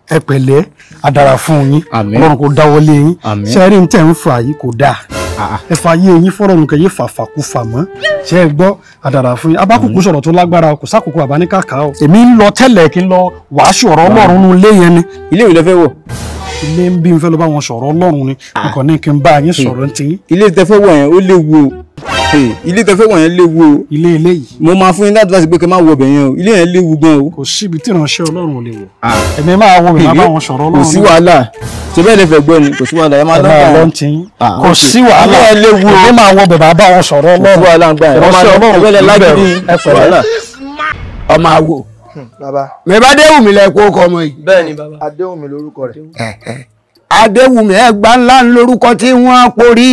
ẹ pẹ̀lẹ́ àdàrà fún yín Àmín. ọlọ́run kò dáwọ́lé yín Àmín. ṣe rí ní tẹ̀ ń fà yìí kò dáa ẹ fà yé yín fọ́rọ̀ nǹkan yé fàfàkùfà mọ́ ṣe é gbọ́ àdàrà fún yín abákùkù sọ̀rọ̀ tó lágbára kò sákòókò àbáníkàkà o èmi ń lọ tẹ́lẹ̀ kí n lọ wàásù ọ̀rọ̀ ọlọ́run nínú ilé yẹn ni ilé ìwé lẹ fẹ́ wọ̀ ilé ń bí n fẹ́ lọ bá wọn sọ̀rọ̀ ọlọ́run ni nǹkan ní kí n bá yín sọ̀rọ̀ ń tiyín ilé tẹ fẹ́ wọ̀ yẹn ó léwu o Hey, ilé tẹ fẹ́ wọ̀ yẹn léwu o ilé ilé yìí mo máa fún yín láti láti pé kẹ́ máa wọ ọbẹ̀ yẹn o ilé yẹn léwu gan o. kò síbi tí ìránṣẹ́ ọlọ́run ò lè wọ̀ èmi máa wọ mi máa bá wọn sọ̀rọ̀ kò ọlọ́run sí ni. wàhálà ṣe bẹ́ẹ̀ lè fẹ́ gbọ́ ni kò sí wàhálà ẹ máa ẹ máa lọ lọ́kàn ń tiyín Ah, kò ok. sí wàhálà Ilé ẹ léwu o. èmi máa wọ bẹ̀ bá wọn sọ̀rọ̀ kò sí ọlọ́run wàhálà gbà yẹn ìránṣẹ́ ọlọ́run ẹ fẹ́ lẹ kì í lágídí bẹ̀rù. ẹ pẹ̀lẹ́. wàhálà. ọmọ àwò bàbá mẹba adéwùmí lẹ kó kọ ọmọ yìí bẹ́ẹ̀ ni bàbá adéhùnmi lórúkọ rẹ̀ adéwùmí ẹgbà ńlá ń lórúkọ tí wọ́n porí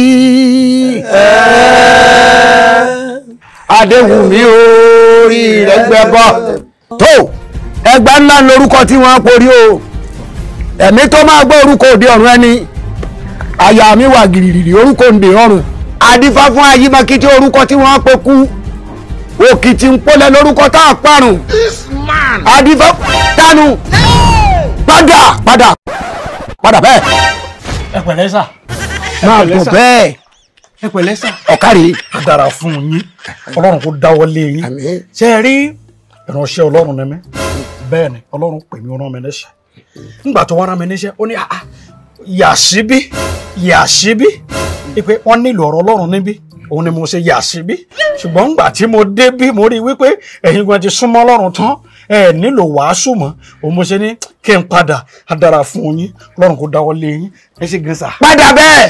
adéwùmí orí rẹ̀ gbẹbọ tó ẹgbà ńlá ń lórúkọ tí wọ́n porí o ẹ̀mí tó máa gbọ́ orúkọ òde ọ̀run ẹni àyà mi wà gìrìrì orúkọ òde ọ̀run adífá fún ayímakítí orúkọ tí wọ́n pe kú òkìtì ń pọ́lẹ̀ lórúkọ tá a parun adífá tánu padà padà padà bẹ́ẹ̀ ẹ pẹ̀lẹ́ sà máa bọ̀ bẹ́ẹ̀ ẹ pẹ̀lẹ́ sà ọ̀kárí. á dára fún yín ọlọ́run kò dáwọ́lé yín Àmín. ṣe é rí ìránṣẹ́ ọlọ́run ni mí bẹ́ẹ̀ ni ọlọ́run pè mí ó rán mi níṣẹ́ nígbà tó wá rán mi níṣẹ́ ó ní àá yà síbí yà síbí pé wọ́n nílò ọ̀rọ̀ ọlọ́run níbí òun ni mo ṣe yà síbí ṣùgbọ́n nígbà tí mo dé bí mo rí i wípé ẹ̀yin gan ti súnmọ́ ọlọ́run tán ẹ nílò wàásù mọ́ òun mo ṣe ní kí n padà á dára fún yín ọlọ́run kò dáwọ́lé yín ẹ ṣe gan sà. padà bẹ́ẹ̀.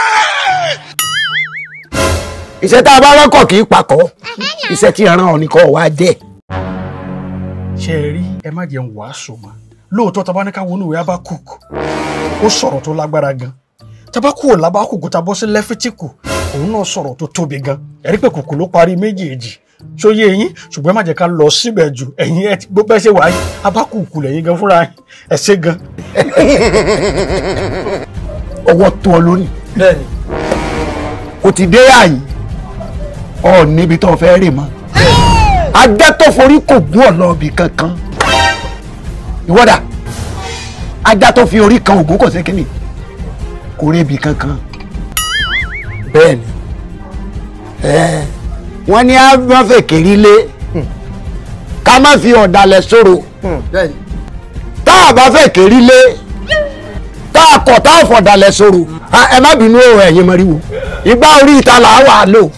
iṣẹ́ tá a bá rọ́kọ̀ kì í pakọ̀ iṣẹ́ tí ìran ọ̀ nìkan wá jẹ́. ṣe é rí ẹ má jẹun wàásù mọ́ lóòótọ́ tá a bá ní ká wọnú ìwé Ábákùkù ó sọ̀rọ̀ tó lágbára gan tá a bá kúrò lábákùkù tá a bọ́ sí lẹ́fítíkù òun náà sọ̀rọ̀ tó tóbi gan ẹ̀rí pé kùkù ló parí méjèèjì sóyè yín ṣùgbọ́n ẹ má jẹ́ ká lọ síbẹ̀ jù ẹ̀yin ẹ ti gbọ́ bẹ́ẹ̀ ṣe wáyé Ábákùkù lẹ́yìn gan fúnra yín ẹ ṣe gan. ọwọ́ tó ọ lónìí bẹ́ẹ̀ ni kò ti dé àyè ọ níbi tó fẹ́ rè mọ́ ajá tó forí kò gún ọ̀nà ibì kankan ìwọ́dà ajá tó fi orí kan ògún kò sí kínní kò rí ibì kankan bẹ́ẹ̀ ni ẹ wọ́n ní á má fẹ́ kérí lé ká má fi ọ̀dàlẹ̀ sọ̀rọ̀ bẹ́ẹ̀ ni tá a bá fẹ́ kérí lé tá a kọ̀ tá a fọ̀dàlẹ̀ sọ̀rọ̀ ẹ má bínú o ẹ̀yin mọ̀ríwò ìgbà orí ìta là á wà lò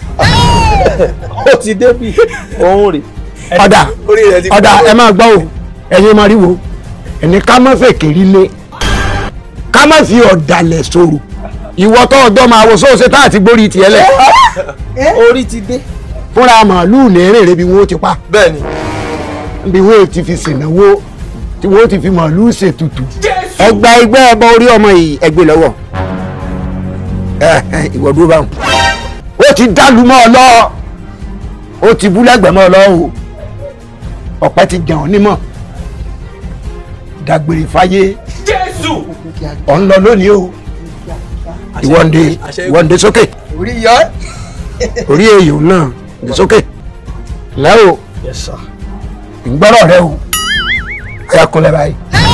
ó ti débi òun rè ọ̀dà orí rẹ̀ ti ọ̀dà ẹ máa gbọ́ o ẹ̀yin mọ̀ríwò ẹni ká má fẹ́ kérí lé ká má fi ọ̀dàlẹ̀ sọ̀rọ̀ ìwọ tó ọjọ́ máa wo sóòṣe tá àti gbórí tiẹ̀ lẹ̀ orí ti dé fúnra màálùú ní èrè bí wọ́n ti pa bẹ́ẹ̀ ni bí wọ́n ti fi sìnáwó tí wọ́n ti fi màálùú ṣètùtù ẹgbà ẹgbẹ́ ẹbọ orí ọmọ yìí ẹgbẹ́ lọ́wọ́ ẹ ẹ ìwọ dúró báwọn ó ti dàlú mọ́ ọ lọ ó ti bú lẹ́gbẹ̀ẹ́ mọ́ ọ lọ o ọ̀pẹ ti jẹun nímọ̀ dàgbére fáyé ọ̀ ń lọ lónìí o ìwọ́nde ìwọ́nde sókè orí yọ ẹ́ orí èèyàn náà dé sókè lẹ́wọ̀ yes sir. ìgbọ́rọ̀ rẹ o ẹ̀yà kúnlẹ̀ báyìí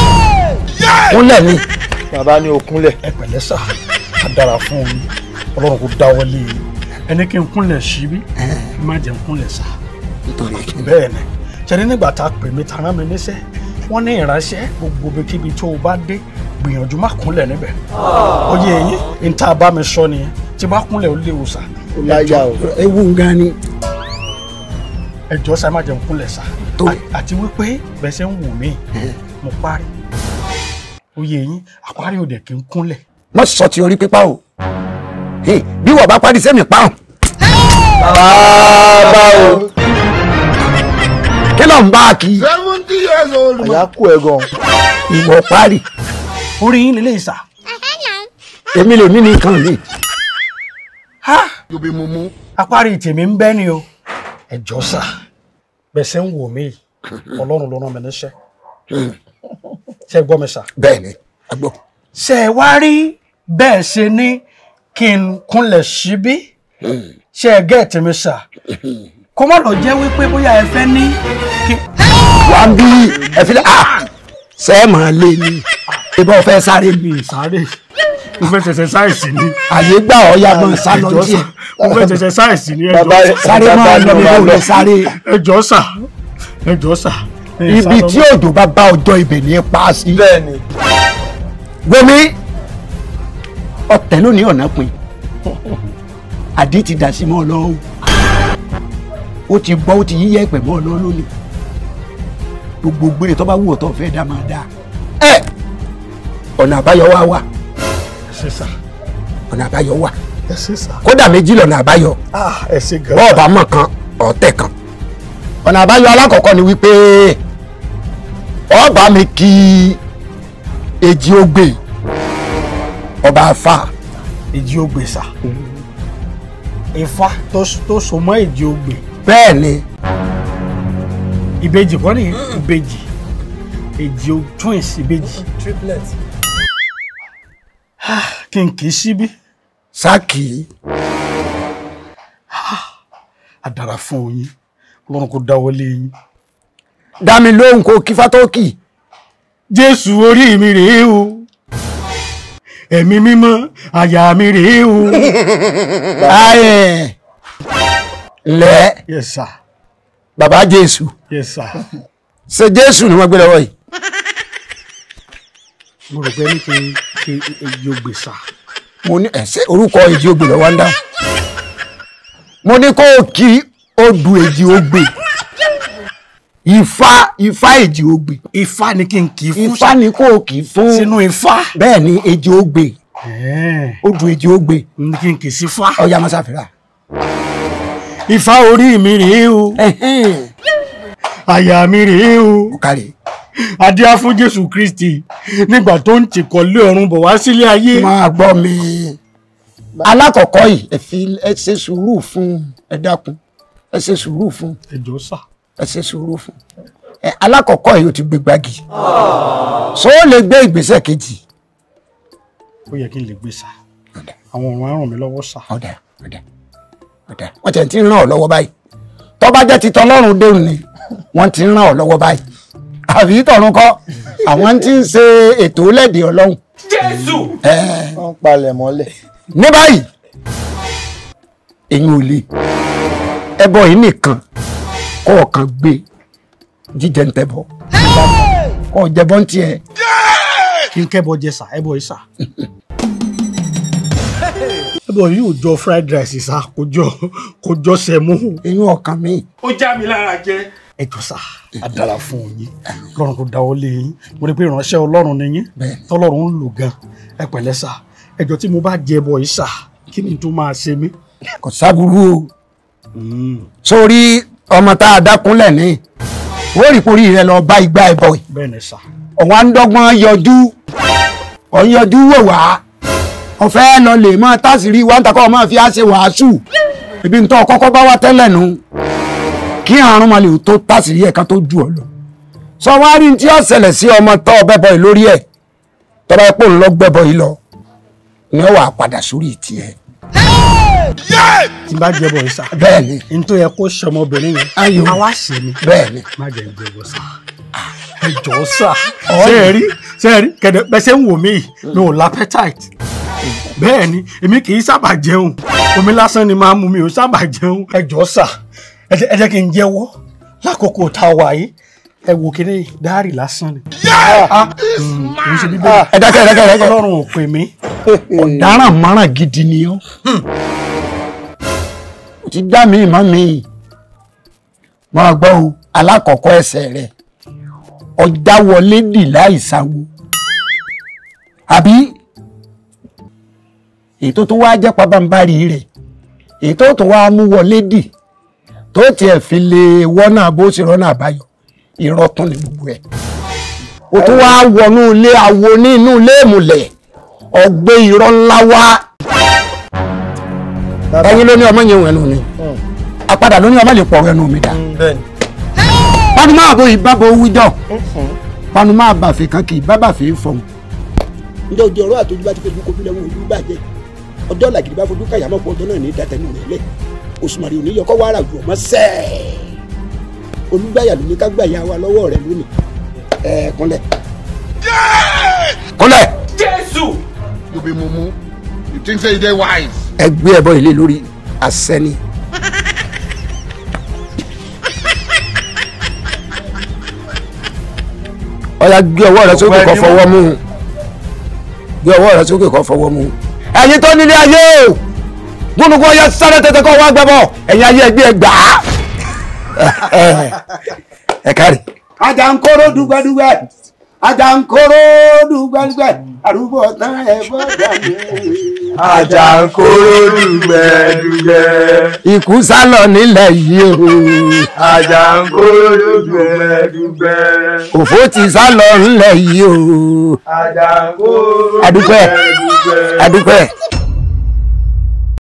kúnlẹ̀ ni bàbá ní òkúnlẹ̀ ẹ pẹ̀lẹ́ sà á dára fún yín ọlọ́run kò dáwọ́lé yín ẹni kí n kúnlẹ̀ síbí má jẹ́ n kúnlẹ̀ sà. nítorí kí bẹ́ẹ̀ ni ṣẹ́ni nígbà tá a pè mí tara mi níṣẹ́ wọ́n ní ìránṣẹ́ gbogbo ibikíbi tó o bá dé gbìyànjú má kúnlẹ̀ níbẹ̀ ó yé eyín ní tá a bá mi sọ nìyẹn tí bá kúnlẹ̀ ó léwu sà ó láyà o ewu gan ni ẹ jọ̀ọ́ sà ẹ má jẹ́ n kúnlẹ̀ sà Tó. À- àti wípé bẹ́ẹ̀ ṣe ń wù mí mo parí ó yé eyín àparí ò dẹ̀ kí n kúnlẹ̀ wọ́n sọ ti orí pípa o Hey, bí wọ́n bá parí sẹ́mi pa ọ́ bàbá o kí ló ń bá a kì í àyà kú ẹ gan ìwọ parí orí yín lélẹ́yìí sà èmi lèmi nìkan mi ha apárí tèmi ń bẹ́ ni o ẹ jọ̀ọ́ sà bẹ́ẹ̀ ṣe ń wò mí yìí, ọlọ́run ló rán mi níṣẹ́ ṣe gbọ́ mi sà bẹ́ẹ̀ ni agbọ́ ṣe ẹ wá rí bẹ́ẹ̀ ṣe ní kí n kúnlẹ̀ síbí ṣe ẹ gẹ́ẹ̀tì mi sà kó má lọ jẹ́ wípé bóyá ẹ fẹ́ ní kí wà á bí ẹ fi lẹ́ à sẹ́ẹ̀ máa lé ní ìbọn fẹ́ sáré mi ì sáré mo fẹ́ ṣẹ̀ṣẹ̀ sáìsì ni àyè gbà ọ́ ya mọ̀ sá lọ ẹjọ́ díẹ̀ sà mo fẹ́ ṣẹ̀ṣẹ̀ sáìsì ni Bàbá ẹjọ́ rẹ̀- sà sáré máa lọ bí wọ́n lè sáré ẹjọ́ sà ẹjọ́ sà ẹ sá ibi lọ tí òjò bá bá ọjọ́ ibẹ̀ ní pa á sí. bẹ́ẹ̀ ni gbomi ọ̀tẹ̀ lónìí ọ̀nà pin àdé ti dà sí mọ́ ọ lọ́wọ́ ó ti bọ́ ó ti yíyẹ ẹ̀pẹ̀ mọ́ ọ lọ́wọ́ lónìí gbogbo gbére tó bá wù ọ́ tó fẹ́ dá máa dá ẹ ọ̀nà àbáyọ wá wà ẹ ṣé sà ọ̀nà àbáyọ wà ẹ ṣé sà kódà méjì lọ́nà àbáyọ ah ẹ ṣé gan bọ́ọ̀ bá mọ̀ kan ọ̀tẹ̀ kan ọ̀nà àbáyọ alákọ̀ọ́kọ́ ni wípé ọba mi kí èjì ogbè ọba afa èjì ogbè sà ifá tó tó so mọ́ èjì ogbè bẹ́ẹ̀ ni ìbejì kọ́ ni ìbejì èjì o twins ìbejì triplet kí n kì í síbí sáàkì àdàrà fún oyin ọlọ́run kò dáwọ́lé yín dá mi lóhùn kó kí fátókì jésù orí mi rèé o ẹ̀mí mímọ́ àyà mi rèé o ayẹ lẹ yes sir bàbá jésù yes sir ṣe jésù ni wọ́n gbé lọ́wọ́ yìí mo rò pé ní kí n kí èjì ogbè sà mo ní ẹsẹ orúkọ èjì ogbè lọ́wọ́ ń dáhùn mo ní kó o kí odù èjì ogbè ifá ifá èjì ogbè ifá ni kí n kì í fún ifá ni kó o kì í fún sínú ifá bẹ́ẹ̀ ni èjì ogbè ẹ̀ẹ́, odù èjì ogbè ní kí n kì í sí fá ọjà mọ́sáfìrà. ifá orí mi rèé o àyà mi rèé o ọ̀kàrẹ̀ adíá fún jésù kristi nígbà tó ń tìkọ̀lé ọ̀run bọ̀ wá sílé ayé máa gbọ́ mi alákọ̀ọ́kọ́ yìí ẹ fi ẹ ṣe sùúrù fún ẹ dákun ẹ ṣe sùúrù fún ẹjọ́ sà ẹ ṣe sùúrù fún ẹ alákọ̀ọ́kọ́ yìí ó ti gbé gbági so ó lè gbé ìgbésẹ̀ kejì ó yẹ kí n lè gbé sà àwọn ọ̀run á ràn mí lọ́wọ́ sà ọ̀dà ọ̀dà ọ̀dà wọ́n ti ti ń ràn ọ́ lọ́wọ́ báyìí tó bá jẹ́ ti tọlọ́run déhùn ni wọ́n ti ń ràn ọ́ lọ́wọ́ báyìí àbí tọ̀run kọ́ àwọn ti ń ṣe ètò lẹ́dẹ̀ ọlọ́run wọ́n palẹ̀ mọ́lẹ̀ ní báyìí èyí ò lè ẹbọ yìí nìkan kọ́ ọ̀kan gbé jíjẹ ń tẹ́bọ̀ kọ́ ọ jẹbọ ń tiẹ̀ kí n kẹ́bọ jẹ sà ẹbọ yìí sà ẹbọ yìí ò jọ fried rice sà kò jọ kò jọ sẹmú èyí ọ̀kan mi ó já mi lára jẹ ẹjọ́ sà á dára fún yín lọ́run kò dáwọ́ lé yín mo rí pé ìránṣẹ́ ọlọ́run ni yín Bẹ́ẹ̀. tọ́lọ́run ń lò gan ẹ pẹ̀lẹ́ sà ẹjọ́ tí mo bá jẹ ẹbọ yìí sà kí ni tó máa ṣe mí. kò sábúrú o sórí ọmọ tá a dákúnlẹ̀ ní ó rí porí rẹ lọ bá igbá ẹbọ yìí bẹ́ẹ̀ ni sà ọ̀wá ń dọ́gbọ́n yọjú ọ̀yọjú wò wá ọ̀fẹ́ lọ lè mọ́ tásìrí wá ń takọ́ ọmọ fi á ṣe wàásù ibi ń tọ́ kọ́kọ́ bá wá tẹ́lẹ̀ nu kí àrùn máa lè tó tásìrí ẹ̀ka tó ju ọ lọ sọ wá rí tí ó ṣẹlẹ̀ sí ọmọ tọ́ ọbẹ̀ bọ̀ yìí lórí ẹ̀ tọ́ba pò ń lọ gbẹ́bọ̀ yìí lọ ni ó wà padà sórí tiẹ̀ tí n bá jẹ ẹbọ yìí sà bẹ́ẹ̀ ni n tó yẹ kó ṣe ọmọbìnrin yẹn Ayò. àwa ṣe ni bẹ́ẹ̀ ni má jẹ ìjẹ ẹbọ sà ẹjọ́ sà ṣe é rí ṣe é rí kẹdẹ pẹsẹ ń wò mí yìí mi ò lápẹtáìtì bẹ́ẹ̀ ni èmi kì í sábà jẹun omi lásán ni máa ń mu mi ò sábà jẹun ẹjọ́ sà ẹ jẹ́- ẹ jẹ́ kí n jẹ́wọ́ lákòókò tá a wà yìí ẹ wò kíní dáárì lásán ni Ah, mm, kì í ṣe bíbélì ẹ dákẹ́ ẹ dákẹ́ ẹ dákẹ́ ọlọ́run ò pè mí ọ̀daràn márùn gidi ni ọ́ o ti dá mi mọ́ mi máa gbọ́ o alákọ̀ọ́kọ́ ẹsẹ̀ rẹ̀ ọjà wọlé dì láì sáwo àbí ètò tó wá jẹ́ pabambarì rẹ̀ ètò tó wá mú wọlé dì tó tiẹ̀ fi lè wọ́nà bó ṣe rọ́nà àbáyọ irọ́ tún ni gbogbo ẹ̀ o tún wá wọnú ilé awo ní inú ilé ìmùlẹ̀ ọgbẹ́ irọ́ ńlá wá ẹyin ló ní ọmọ yẹn wẹ̀nu mi apádà ló ní ọmọ lè pọ̀rọ̀ ẹnu mi dá bẹ́ẹ̀ ni panu máa bo ìbábo wíjọ panu máa bàfẹ́ kan kì í bá bàfẹ́ fọ̀hún. ǹjẹ́ ojú ọ̀rọ̀ àtọ́jú bá ti fojú kojú lẹ́wọ̀n ojú bàjẹ́ ọjọ́ làgìdì bá fojú káyà mọ́pọ̀ ọjọ́ náà ní dátẹ́nu rẹ̀ lẹ̀ òṣùmàrè òní yọkọ́ wàrà jù ọmọ sẹ́ẹ̀ olùgbàyà ló ní ká gbàyà wa lọ́wọ́ rẹ̀ lónìí ẹ̀ kúnlẹ̀. kọ́lẹ̀ be mumu you think say you dey wise. ẹgbẹ́ ẹbọ ilé lórí àṣẹ ni. ọ̀ya gbé ọwọ́ rẹ sókè kó fọwọ́ mú un gbé ọwọ́ rẹ sókè kó fọwọ́ mú un. ẹ̀yin tó nílé ayé o gbónúgbó ọyọ sáré tètè kó wá gbẹbọ ẹ̀yin ayé ẹgbẹ́ ẹgbà á. ẹ kárí. Àjàǹkóró dùgbẹ́dùgbẹ́ Àjàǹkóró dùgbẹ́dùgbẹ́ àrùbọ̀ tán ẹ̀ bọ́ dànù. Àjàǹkóró dùgbẹ́dùgbẹ́. ikú sálọ nílẹ̀ yìí o Àjàǹkóró dùgbẹ́dùgbẹ́. òfò ti sálọ nílẹ̀ yìí o Àjàǹkóró Adúpẹ́. dùgbẹ́dùgbẹ́. adúpẹ́